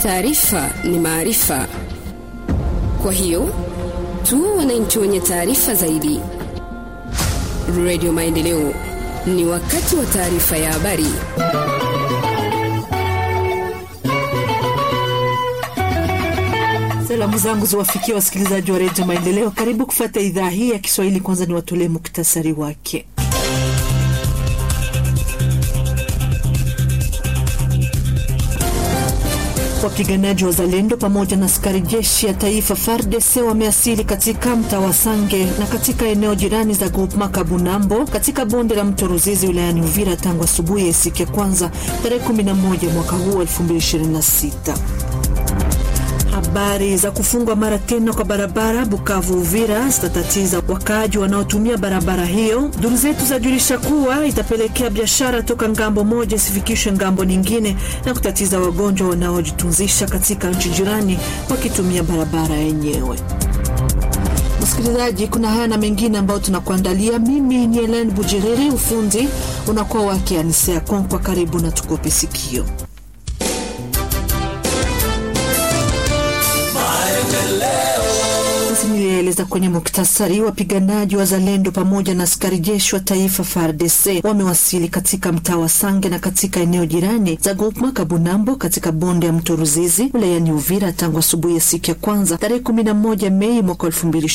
Taarifa ni maarifa, kwa hiyo tu wananchi wenye taarifa zaidi. Radio Maendeleo, ni wakati wa taarifa ya habari. Salamu zangu ziwafikia wasikilizaji wa redio Maendeleo. Karibu kufata idhaa hii ya Kiswahili. Kwanza ni watolee muktasari wake. Wapiganaji wa Zalendo pamoja na askari jeshi ya taifa FARDC wameasili katika mtaa wa Sange na katika eneo jirani za Groupema Kabunambo katika bonde la mto Ruzizi wilayani Uvira tangu asubuhi ya siku ya kwanza tarehe 11 mwaka huu 2026. Habari za kufungwa mara tena kwa barabara Bukavu Uvira zitatatiza wakaaji wanaotumia barabara hiyo. Duru zetu zajulisha kuwa itapelekea biashara toka ngambo moja isifikishwe ngambo nyingine na kutatiza wagonjwa wanaojitunzisha katika nchi jirani wakitumia barabara yenyewe. Msikilizaji, kuna haya na mengine ambayo tunakuandalia. Mimi ni Helen Bujiriri, ufundi unakuwa wake Anisea Konkwa. Karibu na tukope sikio. Nilieleza kwenye muktasari, wapiganaji wa Zalendo pamoja na askari jeshi wa taifa FARDC wamewasili katika mtaa wa Sange na katika eneo jirani za Groupema Kabunambo katika bonde ya mto Ruzizi wilayani Uvira tangu asubuhi ya siku ya kwanza tarehe 11 Mei mwaka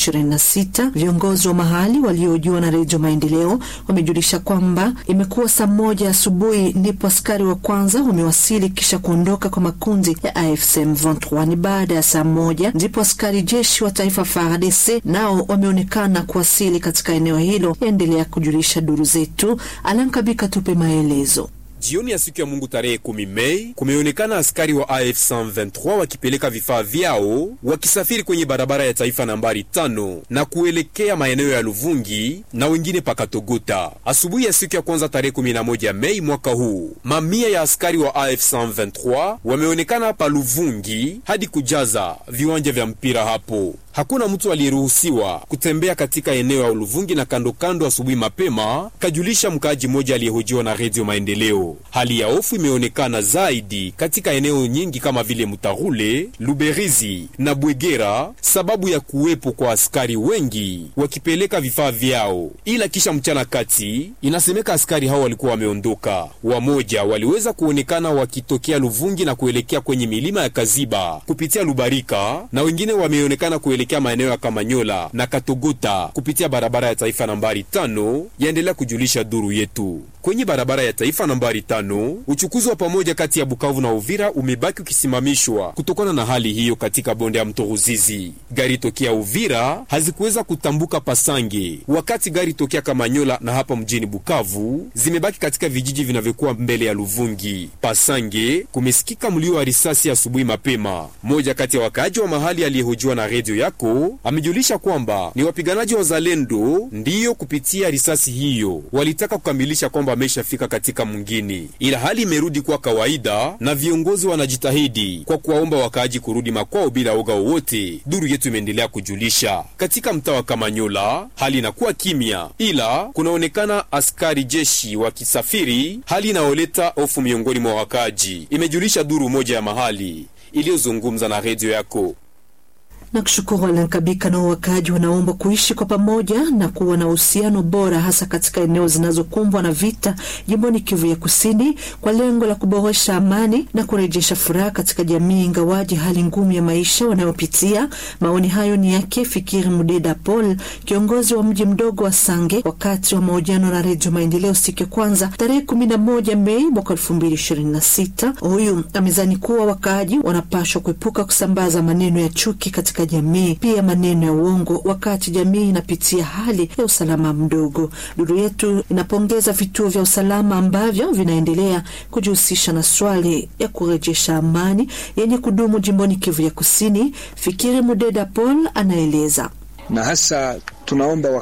2026. Viongozi wa mahali waliohojiwa na Redio Maendeleo wamejulisha kwamba imekuwa saa moja asubuhi ndipo askari wa kwanza wamewasili kisha kuondoka kwa makundi ya AFC M23. Ni baada ya saa moja ndipo askari jeshi wa taifa FARDC nao wameonekana kuwasili katika eneo hilo, yaendelea kujulisha duru zetu. Alankabika tupe maelezo. Jioni ya siku ya Mungu tarehe kumi Mei kumeonekana askari wa AF 123 wakipeleka vifaa vyao wakisafiri kwenye barabara ya taifa nambari tano na kuelekea maeneo ya Luvungi na wengine pakatogota. Asubuhi ya siku ya kwanza tarehe 11 Mei mwaka huu, mamia ya askari wa AF 123 wameonekana pa Luvungi hadi kujaza viwanja vya mpira hapo. Hakuna mtu aliyeruhusiwa kutembea katika eneo ya Luvungi na kando kando asubuhi mapema, kajulisha mkaaji mmoja aliyehojiwa na Redio Maendeleo. Hali ya hofu imeonekana zaidi katika eneo nyingi kama vile Mutarule, Luberizi na Bwegera sababu ya kuwepo kwa askari wengi wakipeleka vifaa vyao, ila kisha mchana kati inasemeka askari hao walikuwa wameondoka. Wamoja waliweza kuonekana wakitokea Luvungi na kuelekea kwenye milima ya Kaziba kupitia Lubarika na wengine wameonekana kuelekea maeneo ya Kamanyola na Katogota kupitia barabara ya taifa nambari tano, yaendelea kujulisha duru yetu. Kwenye barabara ya taifa nambari tano, uchukuzi wa pamoja kati ya Bukavu na Uvira umebaki ukisimamishwa kutokana na hali hiyo katika bonde ya mto Ruzizi. Gari tokea Uvira hazikuweza kutambuka Pasange, wakati gari tokea Kamanyola na hapa mjini Bukavu zimebaki katika vijiji vinavyokuwa mbele ya Luvungi. Pasange kumesikika mlio wa risasi asubuhi mapema. Moja kati ya wakaaji wa mahali aliyehojiwa na redio yako amejulisha kwamba ni wapiganaji wa Zalendo ndiyo kupitia risasi hiyo walitaka kukamilisha kwamba ameshafika katika mwingine, ila hali imerudi kuwa kawaida na viongozi wanajitahidi kwa kuwaomba wakaaji kurudi makwao bila woga wowote. Duru yetu imeendelea kujulisha katika mtaa wa Kamanyola hali inakuwa kimya, ila kunaonekana askari jeshi wakisafiri, hali inayoleta hofu miongoni mwa wakaaji, imejulisha duru moja ya mahali iliyozungumza na redio yako na kushukuru Alankabika. Nao wakaaji wanaomba kuishi kwa pamoja na kuwa na uhusiano bora, hasa katika eneo zinazokumbwa na vita jimboni Kivu ya Kusini, kwa lengo la kuboresha amani na kurejesha furaha katika jamii, ingawaji hali ngumu ya maisha wanayopitia. Maoni hayo ni yake Fikiri Mudeda Paul, kiongozi wa mji mdogo wa Sange, wakati wa mahojiano na Redio Maendeleo siku ya kwanza tarehe 11 Mei mwaka 2026. Huyu amezani kuwa wakaaji wanapashwa kuepuka kusambaza maneno ya chuki katika jamii pia maneno ya uongo wakati jamii inapitia hali ya usalama mdogo. Duru yetu inapongeza vituo vya usalama ambavyo vinaendelea kujihusisha na swali ya kurejesha amani yenye kudumu jimboni Kivu ya Kusini. Fikiri Mudeda Paul anaeleza na hasa tunaomba